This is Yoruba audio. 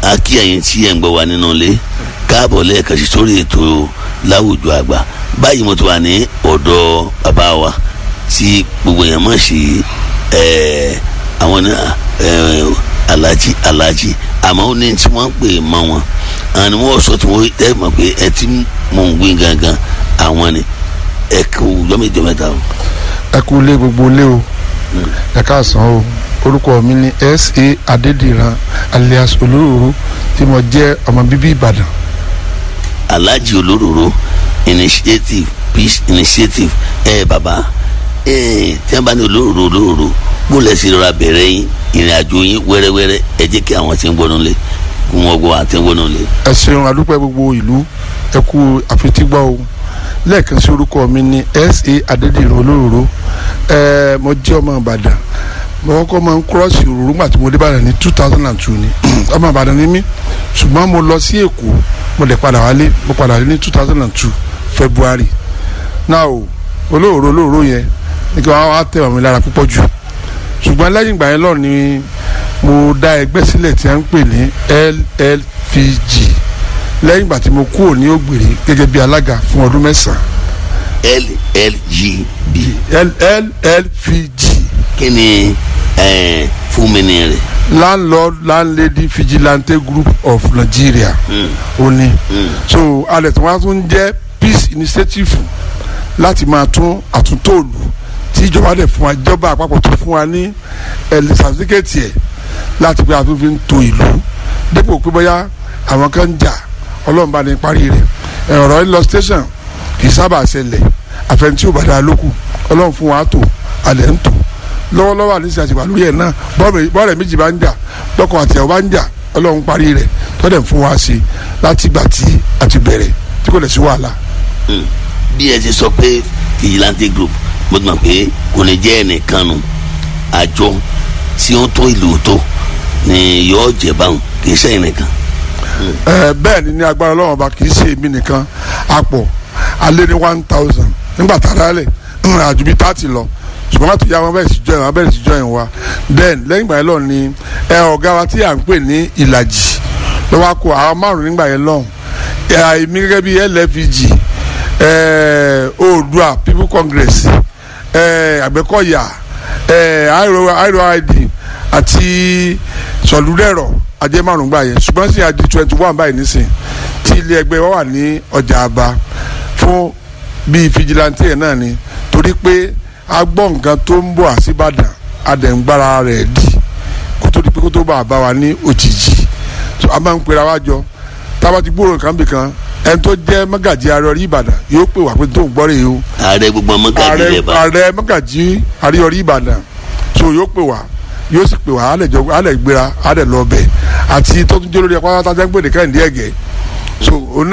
a kí ẹ̀yin tí ẹ̀ ń gbọ́ wa nínú ilé káàbọ̀ lẹ́ẹ̀kan sí sórí ètò láwùjọ àgbà báyìí mo ti wà ní ọ̀dọ̀ bàbá wa tí gbogbo èèyàn mọ̀ sí àwọn alájí alájí àmọ́ ó ní tí wọ́n pè mọ́ wọn àwọn ni wọ́n sọ tí wọ́n ẹ mọ̀ pé ẹ ti mọ̀ ń gbé gangan àwọn ni ẹ kú lọ́mọdé mẹ́ta o. ẹ kú lé gbogbo lé o ẹ káàsán o orúkọ mi ni sa adédìran alias olóróró tí mo jẹ́ ọmọ bíbí ìbàdàn. alhaji olóróró initiative peace initiative ẹ bàbá ẹ tí wọn bá ní olóróró olóróró bó lẹ sí rọra bẹ̀rẹ̀ yín ìrìn àjò yín wẹ́rẹ́wẹ́rẹ́ ẹ jẹ́ kí àwọn tí ń gbọ́nú lé kí wọ́n gbọ́ àti ń gbọ́nú lé. ẹ ṣeun adúpẹ́ gbogbo ìlú ẹ kú àfitígbọ́ o lẹ́ẹ̀kan sí orúkọ mi ni sa adédìran olóróró ẹ mo jẹ́ ọmọ ìbàdàn mo kọ́kọ́ máa ń kúrọ́ọ̀sì òróró gbà tí mo dé Ìbàdàn ní two thousand and two ni ọmọ Ìbàdàn ni mí ṣùgbọ́n mo lọ sí Èkó mo lè padà wálé mo padà wálé ní two thousand and two February now olóòrò olóòrò yẹn ní kí wọ́n á tẹ̀ wọ́n mi lára púpọ̀ jù ṣùgbọ́n lẹ́yìn ìgbà yẹn lọ ni mo dá ẹgbẹ́ sílẹ̀ tí a ń pè ní LLPG lẹ́yìn ìgbà tí mo kúrò ní Ògbèrè gẹ́gẹ́ bí alága fún ọdún mẹ́sàn-án LLGB LLPG kí ni fún mi ní rẹ̀. landlord landlady vigilante group of nigeria ó ní so alẹ̀ tí wọ́n á tún jẹ́ peace initiative láti máa tún àtúntò òlù tí ìjọba dẹ̀ fún wa ìjọba àpapọ̀ tó fún wa ní ẹ̀lẹ́ sàtífíkẹ́tì ẹ̀ láti pé àtúntò fi ń to ìlú dépò pé bóyá àwọn kan ń jà ọlọ́run bá ní parí rẹ̀ ọ̀rọ̀ ń lọ station kì í sábà ṣẹlẹ̀ àfẹnití ò bá dáa lókù ọlọ́run fún wa tó alẹ̀ ń tò lọ́wọ́lọ́wọ́ àníṣe àti wà lórí ẹ̀ náà bọ́ọ̀rẹ̀ méjì bá ń jà lọ́kọ̀ àti ẹ̀ bá ń jà ọlọ́run parí rẹ̀ tọ́dẹ̀ fún wa sí láti gbà tí a ti bẹ̀rẹ̀ tí kò lè sí wàhálà. bí ẹ ti sọ pé vigilante group mo ti mọ̀ pé kò ní jẹ́ ẹnìkan nu àjọ tí ó ń tó ìlú tó ni yóò jẹ báwọn kì í sẹ́yìn nìkan. bẹ́ẹ̀ ni ní agbára ọlọ́run ọba kì í ṣe èmi nìkan àpọ̀ alẹ́ ní one thousand nígbà tá a dálẹ̀ àjù bíi thirty lọ ṣùgbọ́n láti yá wọn bẹ̀rẹ̀ sí join wọn bẹ̀rẹ̀ sí join wa then lẹ́yìn ìgbà yẹn lọ ni ẹ ọ̀gá wa tí à ń pè ní ìlàjì lọ́wọ́ kó àwọn márùn nígbà yẹn lọ́hùn èmi gẹ́gẹ́ bíi LFG oòdua people congress àgbẹ̀kọ̀yà iroid àti sọ̀lúdẹ̀rọ̀ ajẹ́ márùn gbà yẹn ṣùgbọ́n sì àdí twenty one báyìí nísìn tí ilé ẹgbẹ́ wa wà ní ọjà àbá fún bíi fìjìláńtì yẹn náà ni torí pé a gbọ́ nǹkan tó ń bọ̀ àṣìbàdàn adẹ̀ǹgbára rẹ̀ dì kó tó di pé kó tó bá a bá wa ní òjijì so a máa ń pera wa jọ tába ti gbóòrò nǹkan bìkan ẹni tó jẹ́ mọ́gàjì àríyọrí ìbàdàn yóò pè wá pé tó ń gbọ́ rèé o. ààrẹ gbogbo mọ́gàjì rẹ̀ bá. ààrẹ mọ́gàjì àríyọrí ìbàdàn so yóò pè wá yóò sì pè wá alẹ̀ jọ alẹ̀ gbéra alẹ̀ lọ bẹ̀ àti tó tún jẹ́ lórí ẹ̀kọ́ tájà ń gbé nìkan ìdí ẹ̀gẹ́ so